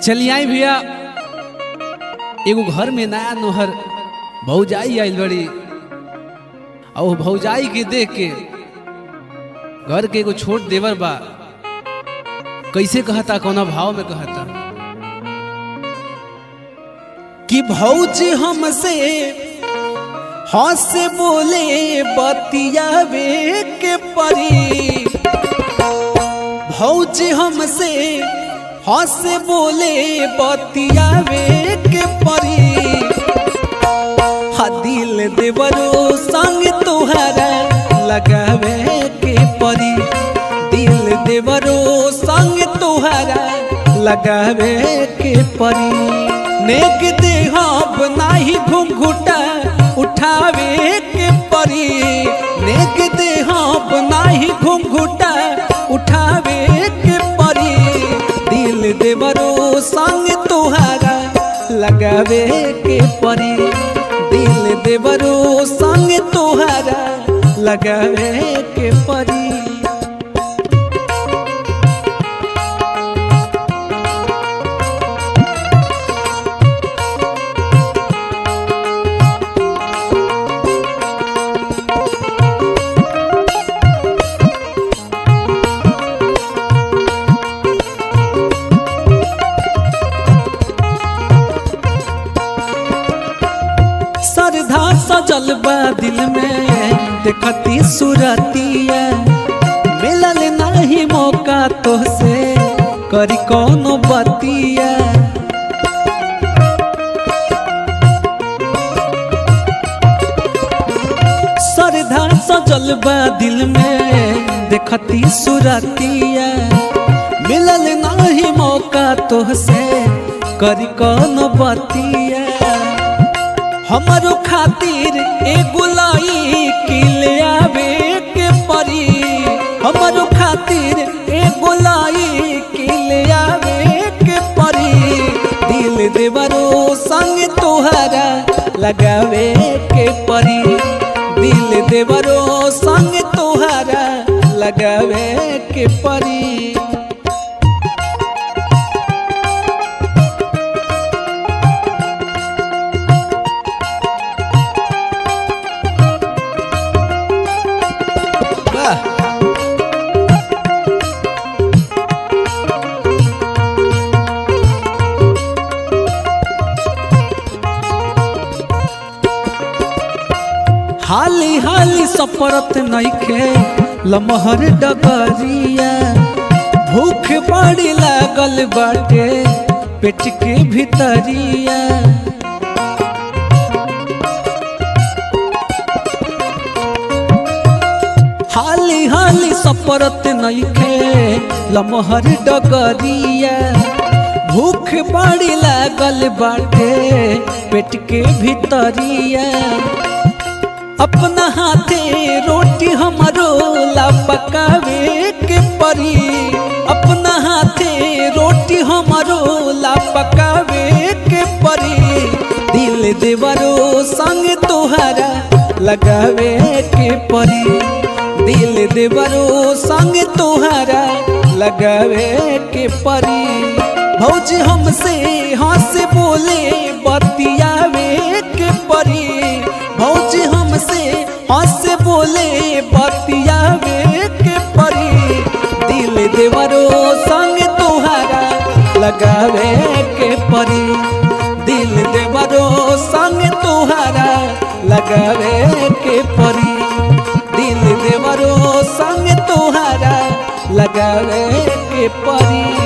चलिए आई भैया एगो घर में नया नोहर भौजाई आइल बड़ी और वो भौजाई के देख के घर के एगो छोट देवर बा कैसे कहता कौना भाव में कहता कि भौजी हमसे हंस बोले बतियावे के परी भौजी हमसे हंस बोले बतियावे के परी हा दिल देवरो संग तोहरा लगावे के परी दिल देवरो संग तोहरा लगावे के परी नेक देहब नाही घुंघुटा उठावे के परी नेक देहब नाही घुंघुटा उठावे के परी दिल देवरो संग तोहारा लगावे के परी दिल देवरो संग तोहारा लगावे के परी श्रद्धा सजल बा दिल में देखती सुरतिया मिलल नहीं मौका तो से करी कौनो बतिया श्रद्धा सजल बा दिल में देखती सुरतिया मिलल नहीं मौका तो से करी कौनो बतिया हमारो खातिर एगो लाई किले आवे के परी हमारो खातिर एगो लाई किले आवे के परी दिल देवरो संग तोहरा लगावे के परी दिल देवरो संग तोहरा लगावे के परी वाह हाली हाली सपरत नइखे लमहर डगरिया भूख बड़ी लागल बाटे पेट के भीतरिया हाली हाली सपरत नइखे लमहर डगरिया भूख बड़ी लागल बाटे पेट के भीतरिया अपना हाथे रोटी हमारो ला पकावे के परी अपना हाथे रोटी हमारो ला पकावे के परी दिल देवरो संग तोहरा लगावे के परी दिल देवरो संग तोहरा लगावे के परी भौजी हमसे हंस बोले बतियावे के परी भौजी हमसे हंस बोले बतियावे के परी दिल देवरो संग तोहरा लगावे के परी दिल देवरो संग तोहरा लगावे के परी दिल देवरो संग तोहरा लगावे के परी